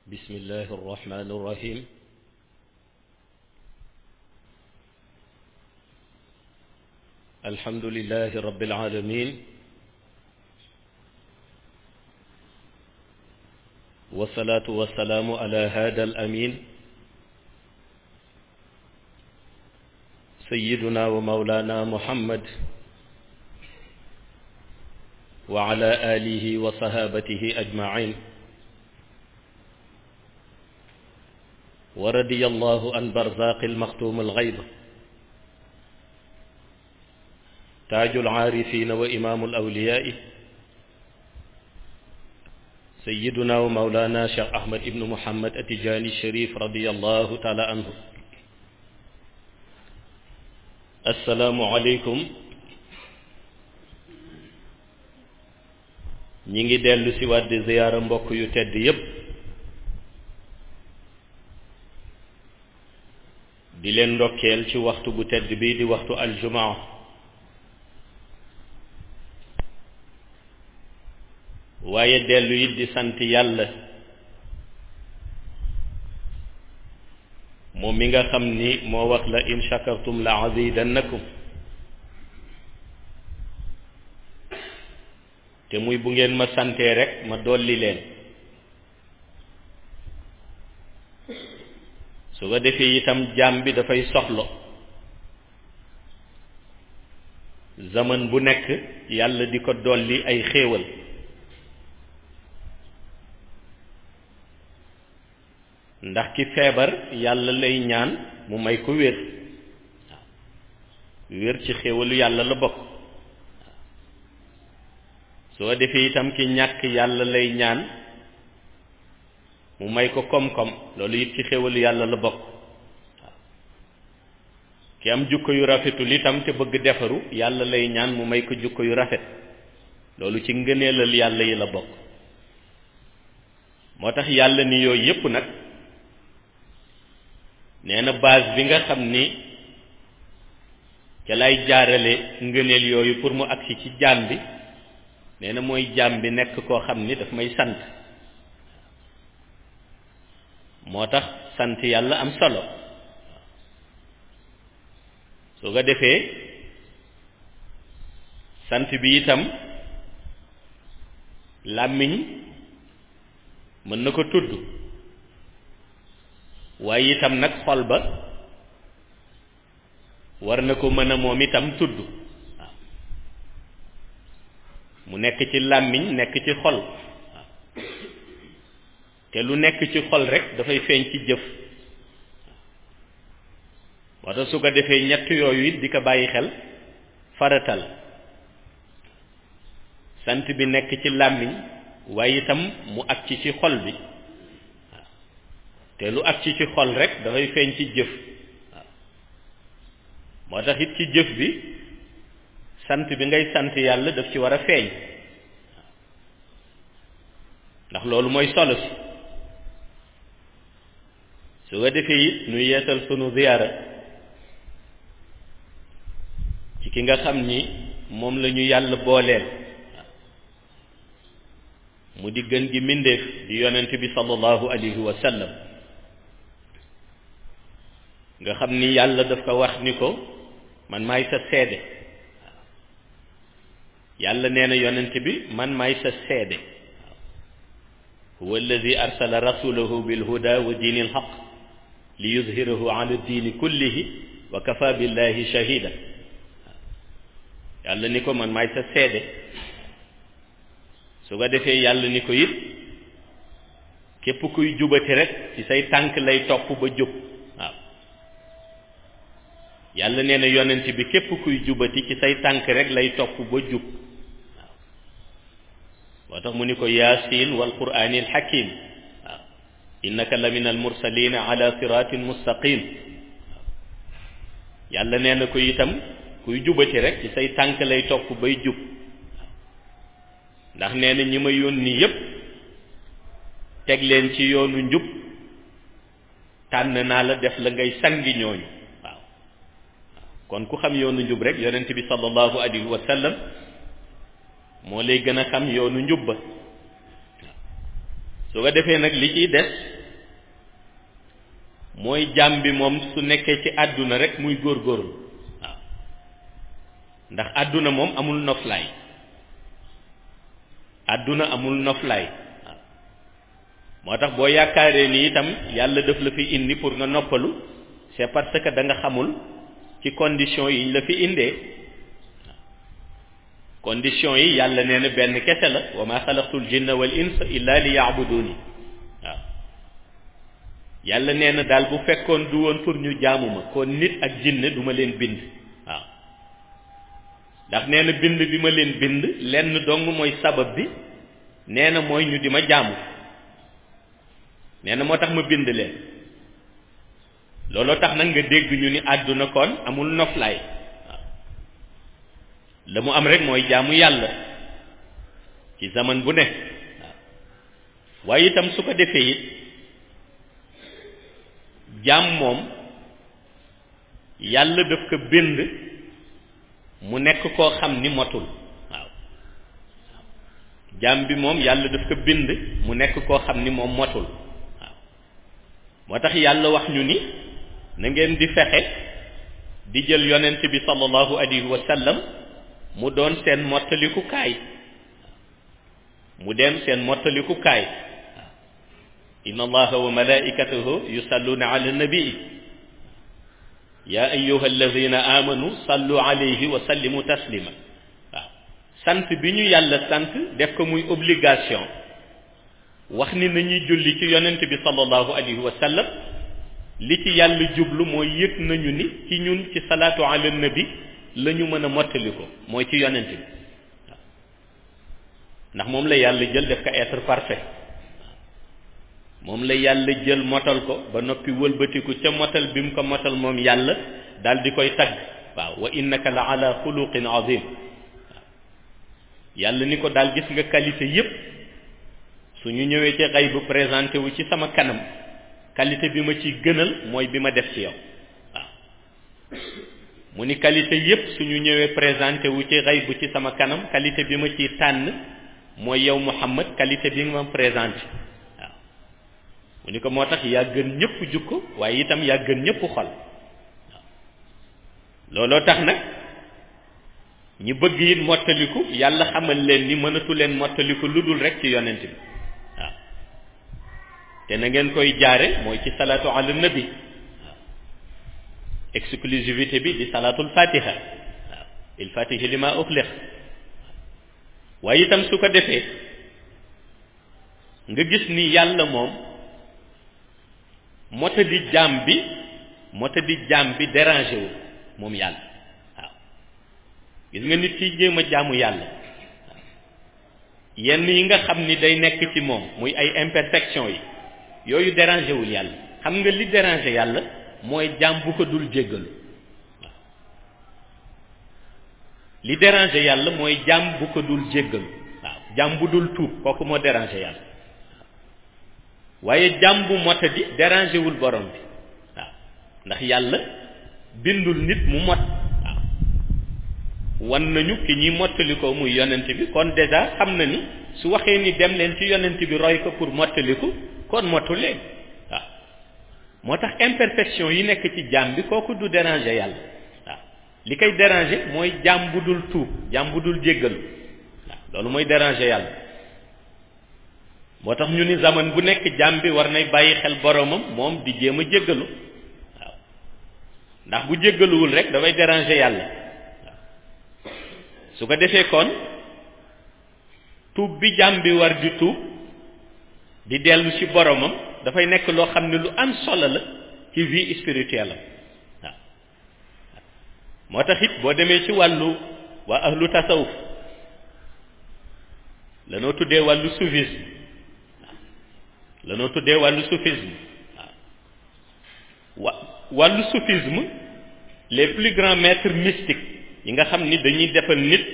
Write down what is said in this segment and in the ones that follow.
بسم الله الرحمن الرحيم الحمد لله رب العالمين والصلاة والسلام على هذا الأمين سيدنا ومولانا محمد وعلى آله وصحابته أجمعين ورضي الله عن برزاق المختوم الغيب تاج العارفين وإمام الأولياء سيدنا ومولانا شيخ أحمد بن محمد التجاني الشريف رضي الله تعالى عنه السلام عليكم ñi ngi dellu si waat di ziyaara mbokk yu tedd yépp di leen ndokkeel ci waxtu bu tedd bii di waxtu aljumaa waaye dellu it di sant yàlla moom mi nga xam ni moo wax la in shakartum la azidannakum te muy bu ngeen ma santee rek ma dolli leen su ko defee itam jaam bi dafay soxlo zaman bu nekk yàlla di ko dolli ay xéewal ndax ki feebar yàlla lay ñaan mu may ko wér waaw wér ci xéewalu yàlla la bokk soo defee itam ki ñàkk yàlla lay ñaan mu may ko koom-koom loolu it ci xéwalu yàlla la bokk waaw ki am jukko yu rafetul itam te bëgg defaru yàlla lay ñaan mu may ko jukko yu rafet loolu ci ngëneelal yàlla yi la bokk moo tax yàlla ni yooyu yépp nag nee na base bi nga xam ni ca lay jaarale ngëneel yooyu pour mu agsi ci jaam bi nee na mooy jaam bi nekk koo xam ni daf may sant moo tax sant yàlla am solo su ko defee sant bi itam làmmiñ mën na ko tudd waaye itam nag xol ba war na ko mën a moom itam tudd waaw mu nekk ci làmmiñ nekk ci xol te lu nekk ci xol rek dafay feeñ ci jëf moo tax su ko defee ñett yooyu it di ko bàyyi xel faratal sant bi nekk ci làmmiñ waaye itam mu ak ci ci xol bi waaw te lu ak ci ci xol rek dafay feeñ ci jëf waaw moo tax it ci jëf bi sant bi ngay sant yàlla daf ci war a feeñ ndax loolu mooy solo si su ko defee it nu yeesal sunu ziyaara ci ki nga xam ni moom la ñu yàlla booleel mu di gën gi mbindéef di yonent bi sallallahu alayhi wa sallam nga xam ni yàlla daf ko wax ni ko man maay sa seede yàlla nee na yonent bi man maay sa seede huwa alladi arsala rasulahu bilhuda wa diini alxaq li yuzhirahu ala diini kullihi wa kafa billahi shahida yàlla ni ko man maay sa seede su ko defee yàlla ni ko it képp kuy jubati rek ci say tànk lay topp ba jub waaw yàlla nee na yonent bi képp kuy jubati ci say tànk rek lay topp ba jub moo tax mu ni ko yaasin wal qur'ani al hakim waaw innaka la min al mursalina ala siratin mustaqim waaw yàlla nee na ko itam kuy jubati rek ci say tànk lay topp bay jub ndax nee na ñi ma yónni yépp teg leen ci yoonu njub tànn naa la def la ngay sangi ñooñu waaw kon ku xam yoonu njub rek yonent bi sallallahu alayhi wa sallam moo lay gën a xam yoonu njub ba su ko defee nag li ciy des mooy jaam bi moom su nekkee ci àdduna rek muy góorgóorlu waaw ndax àdduna moom amul noflaay àdduna amul noflaay waaw moo tax boo yaakaaree ni itam yàlla daf la fi indi pour nga noppalu c'est parce que da nga xamul ci condition yi ñu la fi indee condition yi yàlla nee na benn kese la wa ma xalaqtul jinna wal insa illa li yaabuduni waaw yàlla nee na daal bu fekkoon du woon pour ñu jaamu ma kon nit ak jinne du ma leen bind waaw ndax nee na bind bi ma leen bind lenn dong mooy sabab bi nee na mooy ñu di ma jaamu nee na moo tax ma bind leen looloo tax nag nga dégg ñu ni àdduna kon amul noflaay waaw la mu am rek mooy jaamu yàlla ci zaman bu ne waaw waaye itam su ko defee it jaam moom yàlla daf ko bind mu nekk koo xam ni motul waaw jaam bi moom yàlla daf ko bind mu nekk koo xam ni moom motul waaw moo tax yàlla wax ñu ni na ngeen di fexe di jël yonent bi sallallahu alayhi wa sallam mu doon seen mottaliku kaay mu dem seen mottaliku kaay inna allaha wa malaikatahu yusalluna ala nabii ya ayuha alladina amanu sallu alayhi wa sallimu taslima waaw sant bi ñu yàlla sant def ko muy obligation wax ni nañuy julli ci yonent bi sallallahu alayhi wa sallam li ci yàlla jublu mooy yëg nañu ni ci ñun ci salaatu ala nabi la ñu mën a mottali ko mooy ci yonent bi waaw ndax moom la yàlla jël def ko être parfait moom la yàlla jël motal ko ba noppi wëlbatiku ca motal bi mu ko motal moom yàlla daal di koy tagg waaw wa innaka la ala xuluqin azim waaw yàlla ni ko daal gis nga qualité yépp su ñu ñëwee ci xay bu présenté wu ci sama kanam qualité bi ma ciy gënal mooy bi ma def ci yow waaw mu ni qualité yépp su ñu ñëwee présenté wu ci xay bu ci sama kanam qualité bi ma ciy tànn mooy yow Muhammad qualité bi nga ma présenté mu ni ko moo tax yaa gën ñëpp jukko waaye itam yaa gën ñëpp xol waaw looloo tax nag ñi bëgg it mottaliku yàlla xamal leen ni mënatu leen mottaliku lu dul rek ci yonent bi waaw te na ngeen koy jaare mooy ci salaatu ala nabi waaw exclusivité bi di salaatul fatiha waaw il fatihi li ma uxlix waaye itam su ko defee nga gis ni yàlla moom mota di jaam bi mota di jaam bi dérangé wu moom yàlla waaw gis nga nit ki jéem a jaamu yàlla waaw yenn yi nga xam ni day nekk ci moom muy ay imperfection yi yooyu dérangé wul yàlla xam nga li dérangé yàlla mooy jaam bu ko dul jéggalu waaw li dérangé yàlla mooy jaam bu ko dul jéggalu waaw jaam bu dul tuub kooku moo dérangé yàlla waaye jàmm bu mota di dérangé wul borom bi waaw ndax yàlla bindul nit mu mot waaw wan nañu ki ñuy mottali ko muy yonent bi kon déjà xam na ni su waxee ni dem leen ci yonent bi roy ko pour mottaliku kon motu leen waaw moo tax imperfection yi nekk ci jàmm bi kooku du dérangé yàlla waaw li koy dérangé mooy jàmm bu dul tuub jàmm bu dul jéggalu waaw loolu mooy dérangé yàlla moo tax ñu ni zaman bu nekk jaam bi war nay bàyyi xel boromam moom di jéem a jéggalu waaw ndax bu jéggaluwul rek dafay déranger yàlla waaw su ko defee kon tuub bi jaam bi war di tuub di dellu ci boromam dafay nekk loo xam ne lu am solo la ci vie spirituelle am waaw moo tax it boo demee ci wàllu waa ahlu tasawuf lanoo tuddee wàllu soufisme lanoo tuddee wàllu soufisme waaw wa wàllu soufisme les plus grands maîtres mystiques yi nga xam ni dañuy defal nit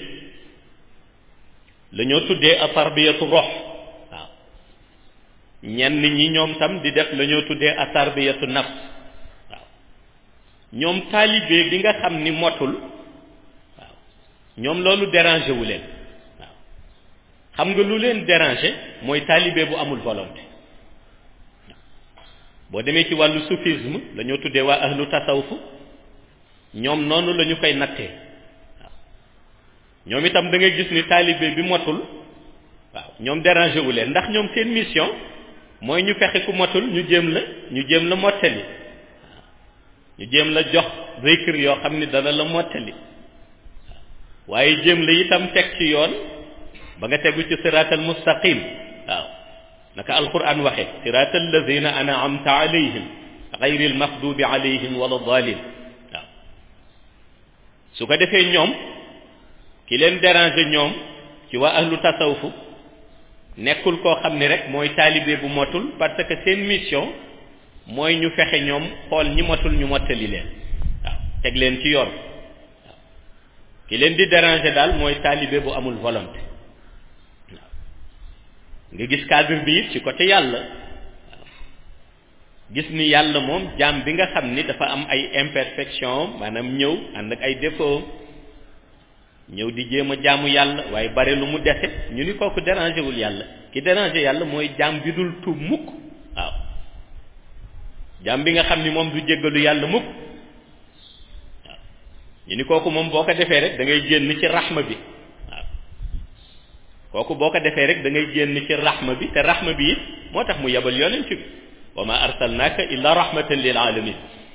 la ñoo tuddee a tarbiyatu rox waaw ñenn ñi ñoom tam di def la ñoo tuddee a tarbiyatu nafs waaw ñoom taalibe bi nga xam ni motul waaw ñoom loolu dérangé wu leen waaw xam nga lu leen dérangé mooy taalibe bu amul volonté boo demee ci wàllu soufisme dañoo tuddee waa ahlu tasawuf ñoom noonu la ñu koy nattee waaw ñoom itam da ngay gis ni taalibe bi motul waaw ñoom dérangé wu leen ndax ñoom seen mission mooy ñu fexe ku motul ñu jéem la ñu jéem la mottali ñu jéem la jox zikr yoo xam ni dana la mottali waaye jéem la itam teg ci yoon ba nga tegu ci siraatal mustaqim waaw naka alquran waxe siraatal lazina an'amta alayhim gayril maxdubi alayhim wala dalin waaw su ko defee ñoom ki leen déranger ñoom ci waa ahlu tasawufu nekkul koo xam ni rek mooy taalibe bu motul parce que seen mission mooy ñu fexe ñoom xool ñi motul ñu mottali leen waaw teg leen ci yoon waaw ki leen di déranger daal mooy taalibe bu amul volonté waaw nga gis cadre bi it ci côté yàlla waaw gis ni yàlla moom jaam bi nga xam ni dafa am ay imperfection maanaam ñëw ànd ak ay défaut ñëw di jéem a jaamu yàlla waaye bare lu mu dese ñu ni kooku dérangé wul yàlla ki dérangé yàlla mooy jaam bi dul tuub mukk waaw jaam bi nga xam ni moom du jéggalu yàlla mukk waaw ñu ni kooku moom boo ko defee rek da ngay génn ci raxma bi waaw kooku boo ko defee rek da ngay génn ci raxma bi te raxma bi it moo tax mu yebal yonent bi wa ma arsalnaaka illa rahmatan lil alamin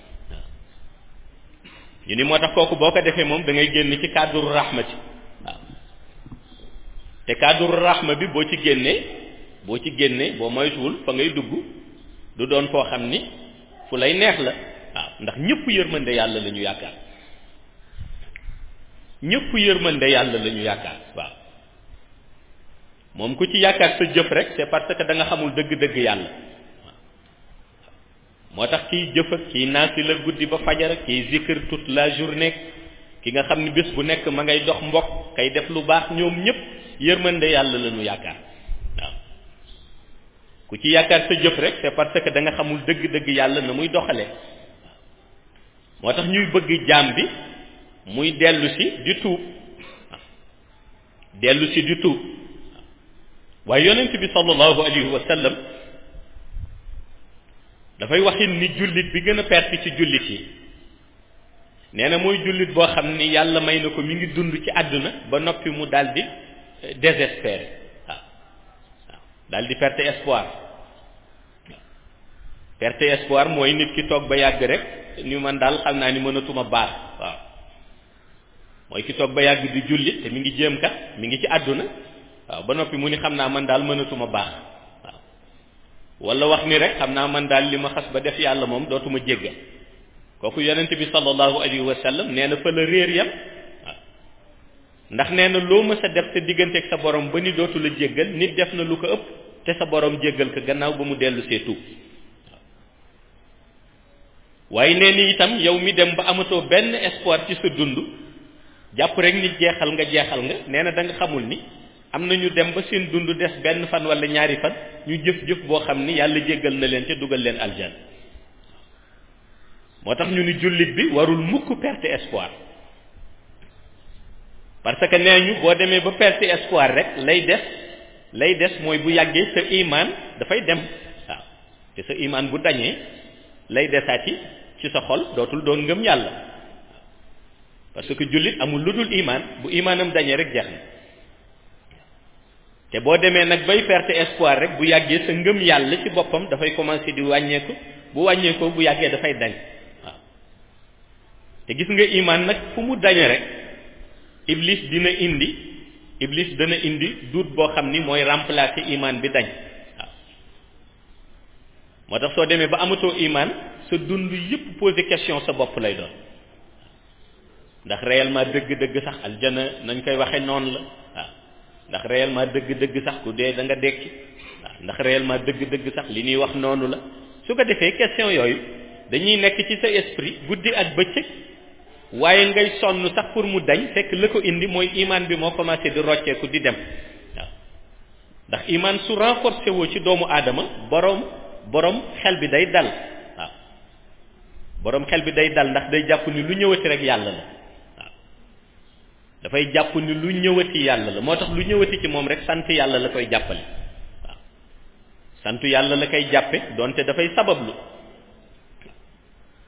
ñu ni moo tax kooku boo ko defee moom da ngay génn ci cadre rahmati waaw te cadre rahma bi boo ci génnee boo ci génnee boo moytuwul fa ngay dugg du doon foo xam ni fu lay neex la waaw ndax ñëpp yërmande yàlla la ñu yaakaar ñëpp yërmande yàlla la ñu yaakaar waaw moom ku ci yaakaar sa jëf rek c'est parce que da nga xamul dëgg-dëgg yàlla moo tax kiy jëf ak kiy naasi la guddi ba fajar ak kiy zikr toute la journée ki nga xam ni bés bu nekk ma ngay dox mbokk kay def lu baax ñoom ñëpp yërmande yàlla la ñu yaakaar waaw ku ci yaakaar sa jëf rek c'est parce que da nga xamul dëgg-dëgg yàlla na muy doxalee moo tax ñuy bëgg jaam bi muy dellu si di tuub dellu si di tuub waaye yonent bi sallallahu alayhi wa sallam dafay waxin ni jullit bi gën a perte ci jullit yi nee na mooy jullit boo xam ni yàlla may na ko mi ngi dund ci àdduna ba noppi mu daldi désespéré waaw waaw daldi perte espoir perte espoir mooy nit ki toog ba yàgg rek ni man daal xam naa ni mënatuma baax waaw mooy ki toog ba yàgg di jullit te mi ngi jéem kat mi ngi ci àdduna waaw ba noppi mu ni xam naa man daal mënatuma baax waaw wala wax ni rek xam naa man daal li ma xas ba def yàlla moom dootuma jéggal kooku yonent bi sallallahu alayhi wa sallam nee na fa la réer yam waaw ndax nee na loo mës a def sa digganteeg sa borom ba ni dootu la jéggal nit def na lu ko ëpp te sa borom jéggal ko gannaaw ba mu dellu see tuub waaye nee ni itam yow mi dem ba amatoo benn espoir ci sa dund jàpp rek nit jeexal nga jeexal nga nee na da nga xamul ni am na ñu dem ba seen dund des benn fan wala ñaari fan ñu jëf-jëf boo xam ni yàlla jéggal na leen ca dugal leen aljan moo tax ñu ni jullit bi warul mukk perte espoir parce que nee ñu boo demee ba perte espoir rek lay des lay des mooy bu yàggee sa imaan dafay dem waaw te sa imaan bu dañee lay desaati ci sa xol dootul doon ngëm yàlla parce que jullit amul lu dul imaan bu imaanam dañee rek jeex na te boo demee nag bay perte espoir rek bu yàggee sa ngëm yàlla ci boppam dafay commencer di wàññeeku bu wàññeekoo bu yàggee dafay dañ waaw te gis nga imaan nag fu mu dañe rek iblis dina indi iblis dana indi duut boo xam ni mooy remplacer imaan bi dañ waaw moo tax soo demee ba amatoo imaan sa dund yépp poser question sa bopp lay doon ndax réellement dëgg-dëgg sax aljana nañ koy waxe noonu la waaw ndax réellement dëgg-dëgg sax ku dee da nga dekki waaw ndax réellement dëgg-dëgg sax li ñuy wax noonu la su ko defee question yooyu dañuy nekk ci sa esprit guddi ak bëccëg waaye ngay sonn sax pour mu dañ fekk la ko indi mooy imaan bi moo commencé di rocceeku di dem waaw ndax imaan su renforcé woo ci doomu aadama boroom boroom xel bi day dal waaw boroom xel bi day dal ndax day jàpp ni lu ñëwati rek yàlla la waaw dafay jàpp ni lu ñëwati yàlla la moo tax lu ñëwati ci moom rek sant yàlla la koy jàppale waaw sant yàlla la koy jàppe donte dafay sabablu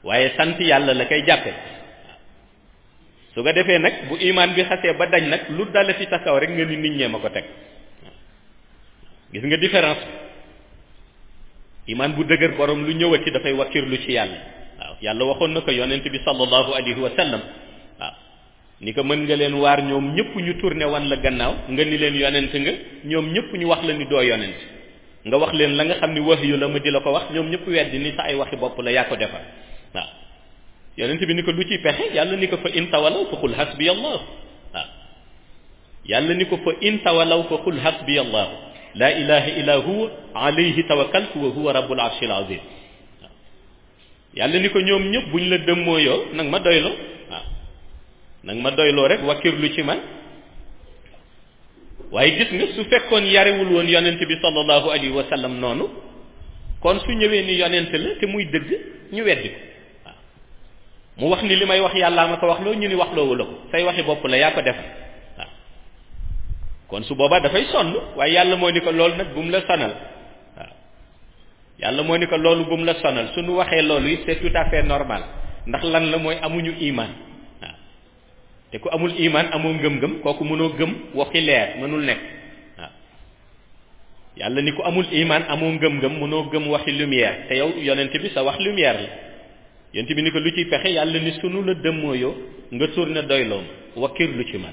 waaye sant yàlla la koy jàppe su ko defee nag bu imaan bi xasee ba dañ nag lu dala ci sa kaw rek nga ni nit ñee ma ko teg gis nga différence bi imaan bu dëgër borom lu ñëwati dafay wakkirlu ci yàlla waaw yàlla waxoon na ko yonent bi sallallahu alayhi wa sallam waaw ni ko mën nga leen waar ñoom ñëpp ñu tourné wan la gannaaw nga ni leen yonent nga ñoom ñëpp ñu wax la ni doo yonent nga wax leen la nga xam ni wax yu la ma di la ko wax ñoom ñëpp weddi ni sa ay waxi bopp la yaa ko defar waaw yonent bi ni ko lu ciy pexe yàlla ni ko fa in tawalaw fa qul hasbi allah waaw yàlla ni ko fa in tawalaw fa qul hasbi allah la ilaha illa huwa alayhi tawakkaltu wa huwa rabbul arshil azim waaw yàlla ni ko ñoom ñëpp buñ la dëmmooyoo nag ma doyloo waaw nag ma doyloo rek wakkirlu ci man waaye gis nga su fekkoon yarewul woon yonent bi sallallahu alayhi wa sallam noonu kon su ñëwee ni yonent la te muy dëgg ñu weddi ko waaw mu wax ni li may wax yàllaa ma ko wax loo ñu ni wax loowu la ko say waxi bopp la yaa ko defal waaw kon su boobaa dafay sonn waaye yàlla moo ni ko loolu nag bu mu la sonal waaw yàlla moo ni ko loolu bu mu la sonal suñu waxee loolu it c'est tout à fait normal ndax lan la mooy amuñu iman waaw te ku amul iman amoo ngëm-ngëm kooku mënoo gëm waxi leer mënul nekk waaw yàlla ni ku amul iman amoo ngëm-ngëm mënoo gëm waxi lumière te yow yonent bi sa wax lumière la yonent bi ni ko lu ciy pexe yàlla ni sunu la dëmmooyoo nga tourné doyloom wakkir lu ci man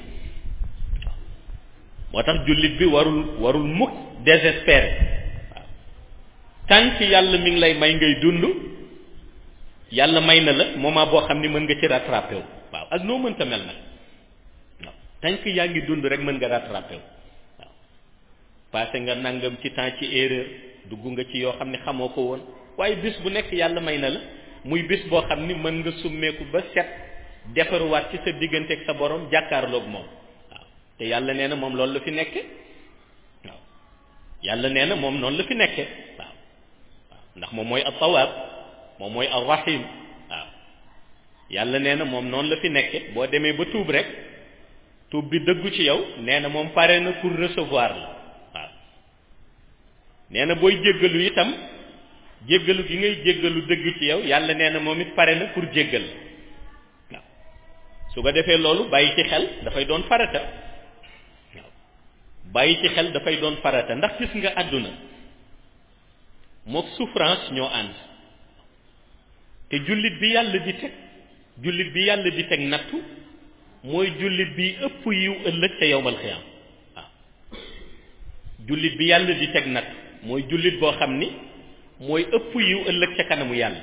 moo tax jullit bi warul warul mukk désespéré waaw tant yàlla mi ngi lay may ngay dund yàlla may na la moment boo xam ni mën nga ci rattrapé wu waaw ak noo mënta mel nag waaw tant que yaa ngi dund rek mën nga rattrapé wu waaw passé nga nangam ci temps ci erreur dugg nga ci yoo xam ne xamoo ko woon waaye bis bu nekk yàlla may na la muy bis boo xam ni mën nga summeeku ba set defaruwaat ci sa diggante ak sa borom jàkkaarloog moom waaw te yàlla nee na moom loolu la fi nekke waaw yàlla nee na moom noonu la fi nekke waaw waaw ndax moom mooy at-Tawwaab moom mooy ar-Rahim waaw yàlla nee na moom noonu la fi nekke boo demee ba tuub rek tuub bi dëggu ci yow nee na moom pare na pour recevoir la waaw nee na booy jéggalu itam jéggalu gi ngay jéggalu dëgg ci yow yàlla nee na moom it pare na pour jéggal waaw su ko defee loolu bàyyi ci xel dafay doon farata waaw bàyyi ci xel dafay doon farata ndax gis nga àdduna mook souffrance ñoo ànd te jullit bi yàlla di teg jullit bi yàlla di teg nattu mooy jullit bi ëpp yiw ëllëg ca yowmal xiyaam waaw jullit bi yàlla di teg nattu mooy jullit boo xam ni mooy ëpp yiw ëllëg ca kanamu yàlla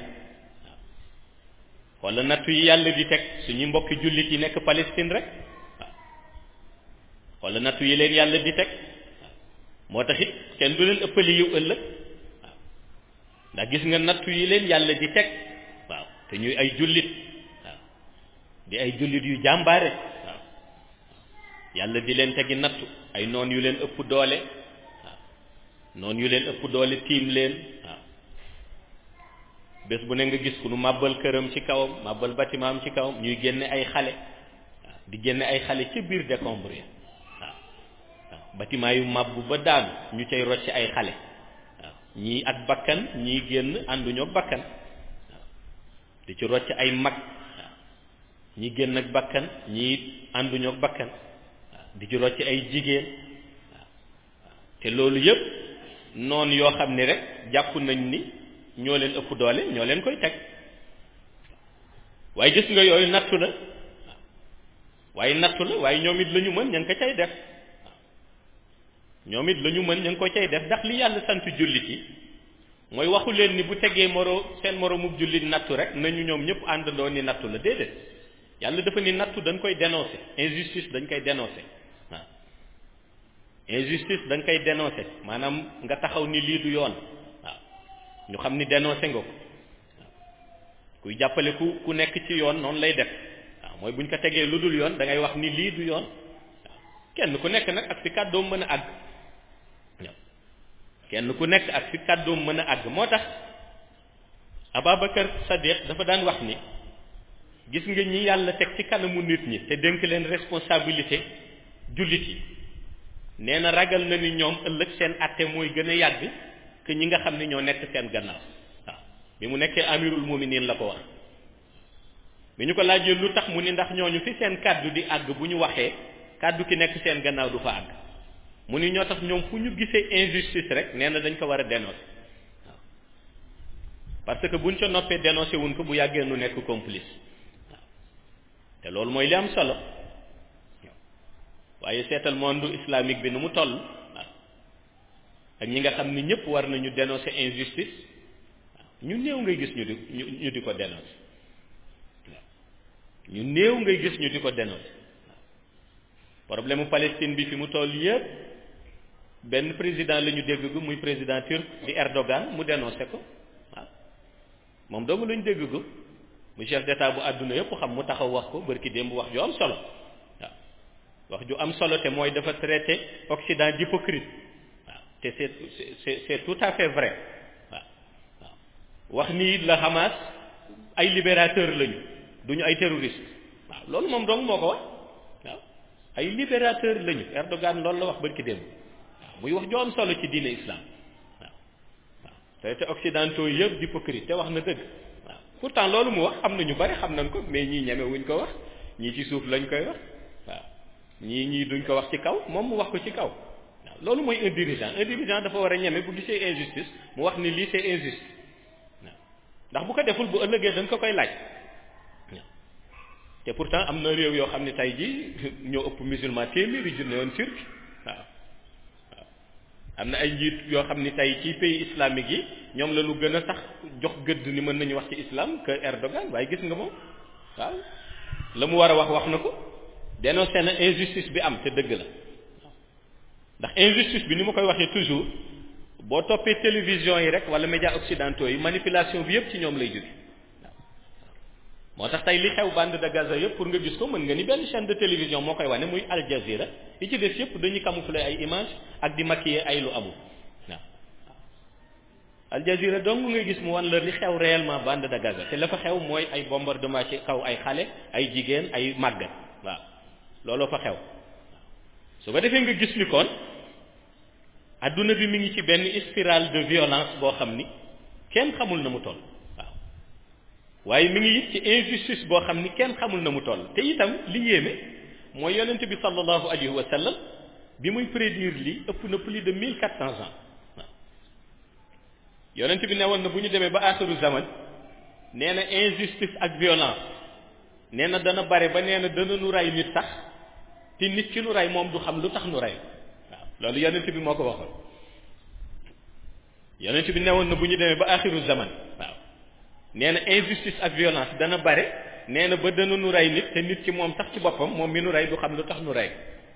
waaw wala nattu yi yàlla di teg suñu mbokki jullit yi nekk Palestine rek waaw wala nattu yi leen yàlla di teg waaw moo tax it kenn du leen ëppali yiw ëllëg waaw ndax gis nga nattu yi leen yàlla di teg waaw te ñuy ay jullit waaw di ay jullit yu jàmbaare waaw yàlla di leen tegi nattu ay noon yu leen ëpp doole waaw noon yu leen ëpp doole tiim leen waaw bés bu ne nga gis ku nu màbbal këram ci kawam màbbal bâtiment am ci kawam ñuy génne ay xale waaw di génne ay xale ca biir décombre ya waaw waaw bâtiment yu màbb ba daanu ñu cay rocc ay xale waaw ñii ak bakkan ñii génn ànduñoo bakkan waaw di ci rocc ay mag waaw ñii génn ak bakkan ñii ànduñoo bakkan waaw di ci rocc ay jigéen waaw te loolu yëpp noonu yoo xam ni rek jàpp nañ ni ñoo leen ëpp doole ñoo leen koy teg waaye gis nga yooyu nattu la waaye nattu la waaye ñoom it la ñu mën ña ngi ko cay def ñoom it la ñu mën ña ngi ko cay def ndax li yàlla sant jullit yi mooy waxu leen ni bu tegee moro seen moromub jullit nattu rek nañu ñoom ñëpp àndandoo ni nattu la déedéet yàlla dafa ni nattu dañ koy dénoncer injustice dañ koy dénoncer waaw injustice dañ koy dénoncer maanaam nga taxaw ni lii du yoon waaw ñu xam ni dénoncé nga ko waaw kuy jàppale ku ku nekk ci yoon noonu lay def waaw mooy bu ñu ko tegee lu dul yoon da ngay wax ni lii du yoon waaw kenn ku nekk nag ak fi kàddoom mën a àgg waaw kenn ku nekk ak fi kàddoom mën a àgg moo tax Ababacar Sadiq dafa daan wax ni gis nga ñi yàlla teg ci kanamu nit ñi te dénk leen responsabilité jullit yi nee na ragal na ni ñoom ëllëg seen àtte mooy gën a yàgg que ñi nga xam ne ñoo nekk seen gannaaw waaw bi mu nekkee amirul muminin la ko wax bi ñu ko laajee lu tax mu ni ndax ñooñu fi seen kàddu di àgg bu ñu waxee kàddu ki nekk seen gannaaw du fa àgg mu ni ñoo tax ñoom fu ñu gisee injustice rek nee na dañ ko war a dénoncer waaw parce que buñ ca noppee dénoncer wuñ ko bu yàggee nu nekk complice waaw te loolu mooy li am solo waaye seetal monde islamique bi nu mu toll waaw ak ñi nga xam ni ñëpp war nañu dénoncer injustice waaw ñu néew ngay gis ñu di ñu ñu di ko dénoncer waaw ñu néew ngay gis ñu di ko dénoncer waaw problème mu Palestine bi fi mu toll yëpp benn président la ñu dégg gu muy président turc di Erdogan mu dénoncé ko waaw moom doomu la ñu dégg gu mu chef d'état bu àdduna yëpp xam mu taxaw wax ko bërki démb wax ju am solo waaw wax ju am solo te mooy dafa traité Occident d'hypocrite waaw te c'est c'est c'est tout à fait vrai waaw waaw wax ni la Hamas ay libérateur lañu duñu ay terroriste waaw loolu moom dong moo ko wax waaw ay libérateur lañu Erdogan loolu la wax bërki démb muy wax ju am solo ci diine islam waaw waaw te te occidentaux yëpp d'hypocrite te wax na dëgg waaw pourtant loolu mu wax am na ñu bari xam nañ ko mais ñii ñeme wuñ ko wax ñii ci suuf lañ koy wax waaw ñii ñii duñ ko wax ci kaw moom mu wax ko ci kaw waaw loolu mooy un dirigeant un dirigeant dafa war a ñeme bu gisee injustice mu wax ni lii c'est injuste waaw ndax bu ko deful bu ëllëgee dañ ko koy laaj waaw te pourtant am na réew yoo xam ne tey jii ñoo ëpp musulman téeméeri junne yoon turc waaw am na ay njiit yoo xam ni tey ci pays islamique yi ñoom la lu gën a sax jox gëdd ni mën nañu wax ci islam que Erdogan waaye gis nga moom waaw la mu war a wax wax na ko dénoncé na injustice bi am te dëgg la ndax injustice bi ni ma koy waxee toujours boo toppee télévision yi rek wala médias occidentaux yi manipulation bi yëpp ci ñoom lay jóge moo tax tey li xew bande de Gaza yëpp pour nga gis ko mën nga ni benn chaîne de télévision moo koy wane muy Al Jazeera yi ci des yëpp dañuy camoufler ay image ak di maquiller ay lu amul waaw Al Jazeera donc nga gis mu wan la li xew réellement bande de Gaza te la fa xew mooy ay bombardement ci kaw ay xale ay jigéen ay màggat waaw looloo fa xew su ko defee nga gis ni kon adduna bi mi ngi ci benn spirale de violence boo xam ni kenn xamul na mu toll. waaye mi ngi it ci injustice boo xam ni kenn xamul na mu toll te itam li yéeme mooy yonent bi sallallahu alayhi wa sallam bi muy prédire lii ëpp na plus de mille quatre cents ans waaw yonent bi ne woon na bu ñu demee ba axiru zaman nee na injustice ak violence nee na dana bare ba nee na dana nu ray nit sax te nit ki nu ray moom du xam lu tax nu ray waaw loolu yonent bi moo ko waxoon yonent bi ne woon na bu ñu demee ba axiru zaman waaw nee na injustice ak violence dana bare nee na ba dana nu rey nit te nit ki moom sax ci boppam moom mi nu rey du xam lu tax nu rey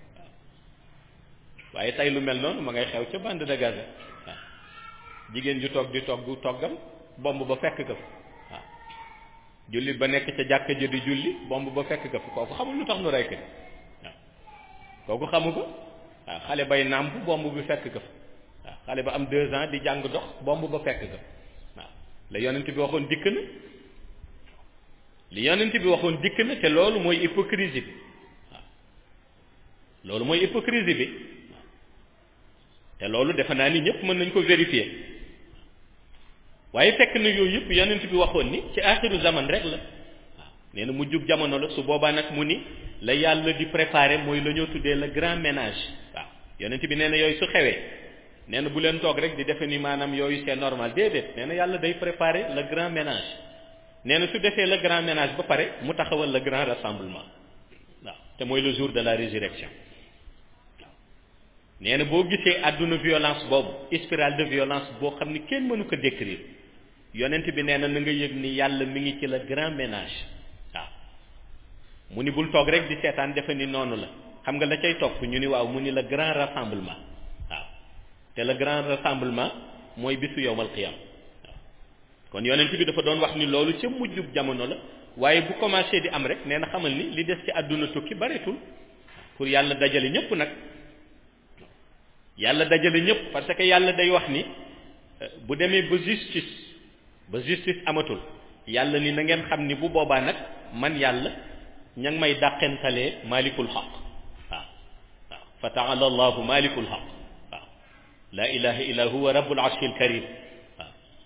waaw waaye tey lu mel noonu ma ngay xew ca bande de Gaza waaw jigéen ju toog di togg toggam bomb ba fekk ka fa waaw jullit ba nekk ca jàkka ja di julli bomb ba fekk ka fa kooku xamul lu tax nu rey ko waaw kooku xamu ko waaw xale bay nàmp bomb bi fekk ka fa waaw xale ba am deux ans di jàng dox bomb ba fekk ka la yonent bi waxoon dikk na li yonent bi waxoon dikk na te loolu mooy hypocrisie bi waaw loolu mooy hypocrisie bi waaw te loolu defe naa ni ñëpp mën nañ ko vérifier waaye fekk na yooyu yëpp yonent bi waxoon ni ci axiru zaman rek la waaw nee na mu jug jamono la su boobaa nag mu ni la yàlla di préparer mooy la ñoo tuddee le grand ménage waaw yonent bi nee na yooyu su xewee nee na bu leen toog rek di defe ni maanaam yooyu c'est normal déedéet nee na yàlla day préparer le grand ménage nee na su defee le grand ménage ba pare mu taxawal le grand rassemblement waaw te mooy le jour de la résurrection waaw nee na boo gisee àdduna violence boobu spirale de violence boo xam ni kenn mënu ko décrire yonent bi nee na na nga yëg ni yàlla mi ngi ci le grand ménage waaw mu ni bul toog rek di seetaan defe ni noonu la xam nga la cay topp ñu ni waaw mu ni le grand rassemblement te le grand rassemblement mooy bisu yowmal qiyam waaw kon yonent bi dafa doon wax ni loolu ca mujjub jamono la waaye bu commencé di am rek nee na xamal ni li des ci àdduna tukki bareetul pour yàlla dajale ñëpp nag yàlla dajale ñëpp parce que yàlla day wax ni bu demee ba justice ba justice amatul yàlla ni na ngeen xam ni bu boobaa nag man yàlla ña ngi may dàqentalee malikul xaq waaw waaw fa taala allahu malikul xaq la ilaha illa huwa rabbul arshil karim waaw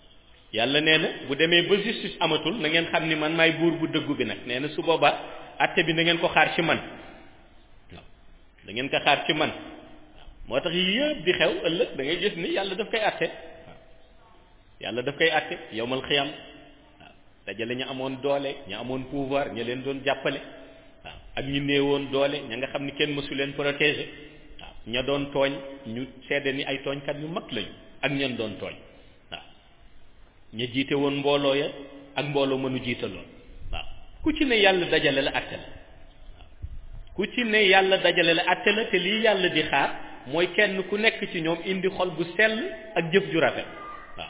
yàlla nee na bu demee ba justice amatul na ngeen xam ni man maay buur bu dëggu bi nag nee na su boobaa atte bi na ngeen ko xaar ci man waaw da ngeen ko xaar ci man moo tax yii yëpp di xew ëllëg da ngay gis ni yàlla daf koy atte waaw yàlla daf koy atte yowmal xiyam waaw dajale ñu amoon doole ñu amoon pouvoir ña leen doon jàppale waaw ak ñu néewoon doole ña nga xam ni kenn mësu leen protéger waaw ña doon tooñ ñu seede ni ay tooñkat yu mag lañu ak ñan doon tooñ waaw ña jiite woon mbooloo ya ak mbooloo mënu jiitaloon waaw ku ci ne yàlla dajale la atte la waaw ku ci ne yàlla dajale la atte la te lii yàlla di xaar mooy kenn ku nekk ci ñoom indi xol bu sell ak jëf ju rafet waaw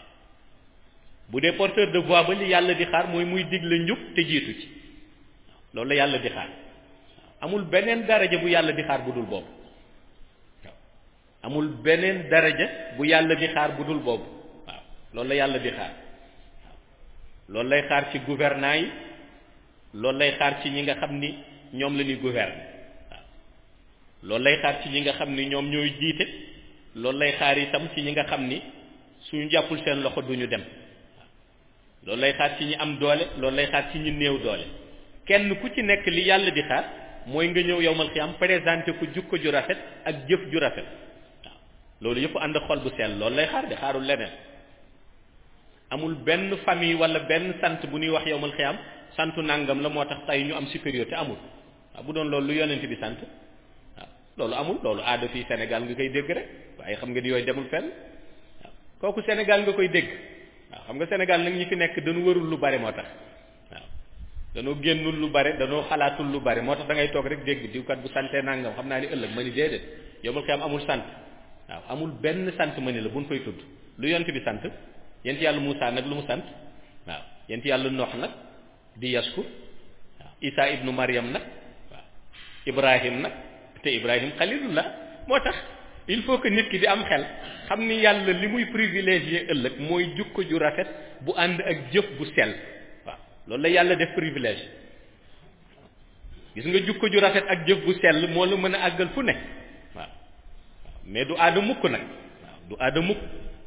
bu dee porteur de voix ba li yàlla di xaar mooy muy digle njub te jiitu ci loolu la yàlla di xaar amul beneen daraja bu yàlla di xaar bu dul boobu waaw amul beneen daraja bu yàlla di xaar bu dul boobu waaw loolu la yàlla di xaar waaw loolu lay xaar ci gouvernants yi loolu lay xaar ci ñi nga xam ni ñoom la ñuy gouverner waaw loolu lay xaar ci ñi nga xam ni ñoom ñooy jiite loolu lay xaar itam ci ñi nga xam ni suñu jàppul seen loxo duñu dem waaw loolu lay xaar ci ñi am doole loolu lay xaar ci ñi néew doole kenn ku ci nekk li yàlla di xaar mooy nga ñëw yowmal xiyam présenté ko jukko ju rafet ak jëf ju rafet waaw loolu yëpp ànd xol bu sell loolu lay xaar de xaarul leneen amul benn famille wala benn sant bu ñuy wax yowmal xiyam santu nangam la moo tax tey ñu am supériorité amul waaw bu doon loolu lu yonent bi sant waaw loolu amul loolu aada fii Sénégal nga koy dégg rek waaye xam nga ni yooyu demul fenn waaw kooku Sénégal nga koy dégg waaw xam nga Sénégal nag ñi fi nekk dañu warul lu bare moo tax waaw danoo génnul lu bare danoo xalaatul lu bare moo tax da ngay toog rek dégg diwkat bu santee nangam xam naa ni ëllëg ma ni déedéet yowmal xiyam amul sant waaw amul benn sant ma ni la buñ koy tudd lu yonent bi sant yent yàlla Moussa nag lu mu sant waaw yent yàlla Noox nag di yaskur waaw Isa ibnu Maryam nag waaw Ibrahim nag te Ibrahim xalilullah moo tax il faut que nit ki di am xel xam ni yàlla li muy privilégié ëllëg mooy jukko ju rafet bu ànd ak jëf bu sell waaw loolu la yàlla def privilège gis nga jukko ju rafet ak jëf bu sell moo la mën a àggal fu ne waaw mais du aada mukk nag waaw du aada mukk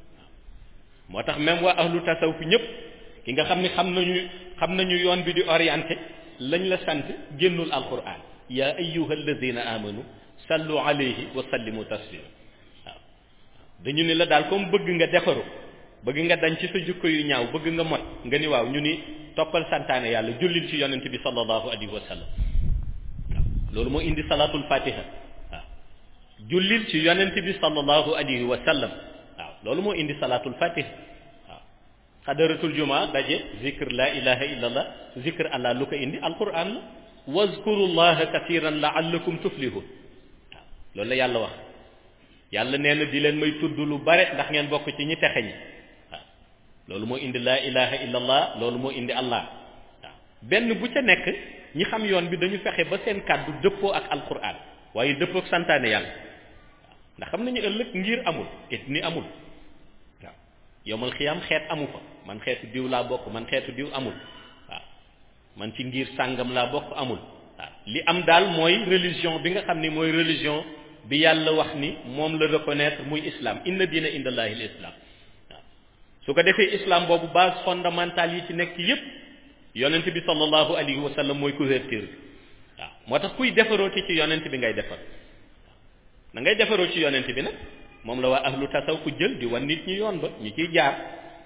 moo tax même waa ahlu tasawuf ñëpp ki nga xam ni xam nañu xam nañu yoon bi di orienté lañ la sant génnul alquran yaa ayyuha alladina amanu sallu alayhi wa sallimu taslima waaw dañu ni la daal comme bëgg nga defaru bëgg nga dañ ci sa jukko yu ñaaw bëgg nga mot nga ni waaw ñu ni toppal santaane yàlla jullil ci yonent bi sallallahu alayhi wa sallam waaw loolu moo indi salatul fatiha waaw jullil ci yonent bi sallallahu alayhi wa sallam waaw loolu moo indi salatul fatiha waaw xadaratul juma daje zikr la ilaha illallah zikr allah lu ko indi alquran la wazkurullaha kathiran laallakum tuflihun waaw loolu la yàlla wax yàlla nee na di leen may tudd lu bare ndax ngeen bokk ci ñi texe ñi waaw loolu moo indi la ilaha illallah loolu moo indi allah waaw benn bu ca nekk ñi xam yoon bi dañu fexe ba seen kàddu dëppoo ak alquran waaye dëppoo ak santaane yàlla waaw ndax xam nañu ëllëg ngir amul et ni amul waaw yowmal xiyam xeet amu fa man xeetu diw laa bokk man xeetu diw amul waaw man ci ngir sàngam laa bokk amul waaw li am daal mooy religion bi nga xam ni mooy religion bi yàlla wax ni moom la reconnaître muy islam inna diina indallahi l'islam waaw su ko defee islam boobu base fondamentale yi ci nekk yépp yonent bi sallallahu alayhi wa sallam mooy couverture bi waaw moo tax kuy defaroo ci ci yonent bi ngay defar na ngay defaroo ci yonent bi nag moom la waa ahlu tasaw ku jël di wan nit ñi yoon ba ñu ciy jaar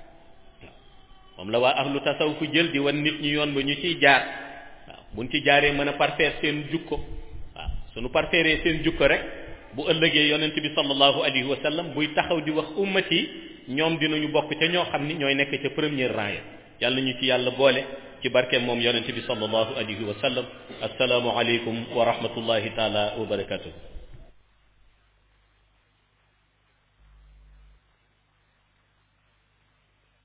moom la waa ahlu tasaw ku jël di wan nit ñi yoon ba ñu ciy jaar waaw buñ ci jaaree mën a parfaire seen jukko waaw suñu parfaire seen jukko rek bu ëllëgee yonent bi sallallahu alayhi wa sallam buy taxaw di wax ummat yi ñoom dinañu bokk ca ñoo xam ni ñooy nekk ca première rang ya yàlla ñu ci yàlla boole ci barkeem moom yonent bi sallallahu alayhi wa sallam assalaamu aleykum wa rahmatullahi taala wa barakatuh